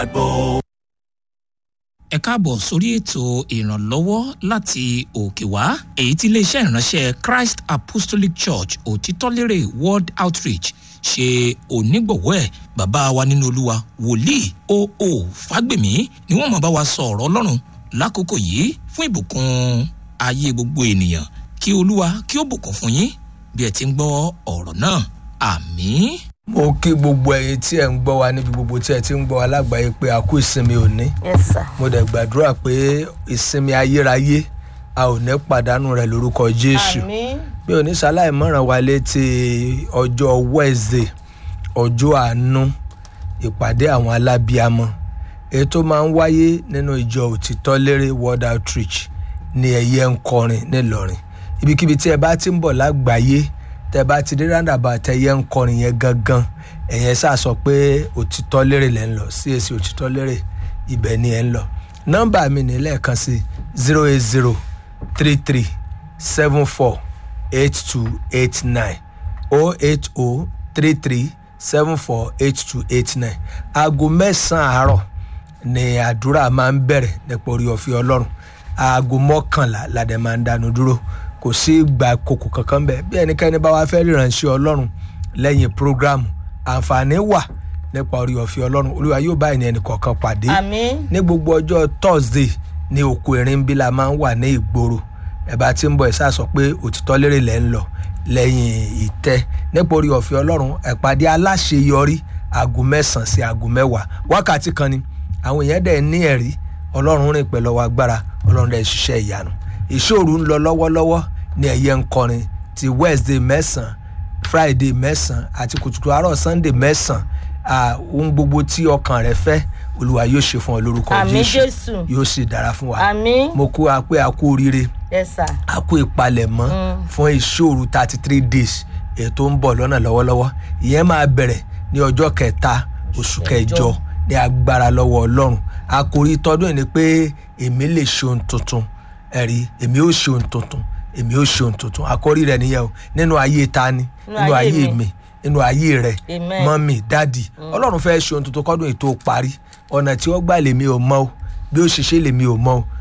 ẹ káàbọ̀ sórí ètò ìrànlọ́wọ́ láti òkè wá èyí tí iléeṣẹ́ ìránṣẹ́ christ apostolic church òtítọ́lérè world outreach ṣe onígbọ̀wọ́ ẹ̀ bàbá wa nínú olúwa wòlíì oo fágbèmí ni wọ́n máa bá wa sọ ọ̀rọ̀ ọlọ́run lákòókò yìí fún ìbùkún ayé gbogbo ènìyàn kí olúwa kí ó bùkún fún yín bí ẹ ti ń gbọ́ ọ̀rọ̀ náà àmín. mo kí gbogbo ẹyin tí ẹ ń gbọ́ wa níbi gbogbo tí ẹ ti ń gbọ́ wa lágbàáyé pé a kú ìsinmi òní yes sir mo dẹ̀ gbàdúrà pé ìsinmi ayérayé a ò ní pàdánù rẹ̀ lórúkọ jésù àmín mi ò ní ṣaláì mọ̀ràn wa létí ọjọ́ wednesday ọjọ́ àánú ìpàdé àwọn alábíamọ èyí tó máa ń wáyé nínú ìjọ òtítọ́ lérè world outreach ní ẹ̀yẹ ń kọrin nílọrin ibikíbi tí ẹ bá ti ń bọ̀ lágbàáyé tẹ bá ti dé rándàbà tẹyẹ ń kọrin yẹn gangan ẹ̀yẹn sá sọ pé òtítọ́ lérè lẹ́ ń lọ CAC òtítọ́ lérè ibẹ̀ ni ẹ̀ ń lọ nọ́mbà mi ní lẹ́ẹ̀kan sí zero eight zero three three seven four eight two eight nine oh eight oh three three seven four eight two eight nine aago mẹ́sàn-án àárọ̀ ni àdúrà máa ń bẹ̀rẹ̀ nípa orí ọ̀fẹ́ ọlọ́run aago mọ́kànlá ládẹ máa ń dánu dúró kò sí ìgbà kòkò kankan bẹ́ẹ̀ bí ẹnikẹ́ni bá wá fẹ́ ríranṣẹ́ ọlọ́run lẹ́yìn prógrámù àǹfààní wà nípa orí ọ̀fẹ́ ọlọ́run olúwa yóò bá ẹni ẹnì kọ̀ọ̀kan pàdé àmín ní gbogbo ọjọ́ thursday ní oko erin bí la máa ń wà ní ìgboro ẹ bá ti ń bọ̀ ẹ sá sọ pé òtítọ́ lérè lẹ́ ń lọ lẹ́yìn ìtẹ́ nípa orí ọ̀fẹ́ ọlọ́run ẹ̀pàdé aláṣeyọrí aago mẹ́sàn-án sí aago mẹ́wàá wákàtí kan ni àwọn èèyàn dẹ̀ ní ẹ̀rí ọlọ́run rìn pẹ̀lú ọwọ́ agbára ọlọ́run dẹ̀ ṣiṣẹ́ ìyanu ìṣòro ń lọ lọ́wọ́lọ́wọ́ ní ẹ̀yẹ ń kọrin ti wednesday mẹ́sàn-án friday mẹ́sàn-án àti kùtùkùtù àárọ̀ sunday mẹ́sàn-án ah, ohun gbogbo tí ọkàn rẹ fẹ́ olúwa yóò ṣe fún ọ lórúkọ àmín jésù jésù yóò sì dára fún wa àmín mo kó a pé a kú oríire yes sir a kú ìpalẹ̀mọ́ fún ìṣòro thirty three days ètò ń bọ̀ lọ́nà lọ́wọ́lọ́wọ́ ìyẹn máa bẹ̀rẹ̀ ní ọjọ́ kẹta oṣù kẹjọ ní agbára lọ́wọ́ ọlọ́run àkòrí tọdún yìí ni pé èmi lè ṣe ohun tuntun ẹ̀rí èmi ó ṣe ohun tuntun èmi ó ṣe ohun tuntun àkòrí rẹ̀ nìyẹn o nínú ayé ta ni nínú ayé ayé mi. mi nínú ayé rẹ̀ Amen. mọ́mì dádì ọlọ́run fẹ́ ṣe ohun tuntun kọ́dún ètò parí ọ̀nà tí ó gbà lèmi ò mọ̀ o bí ó ṣe ṣe lèmi ò mọ̀ o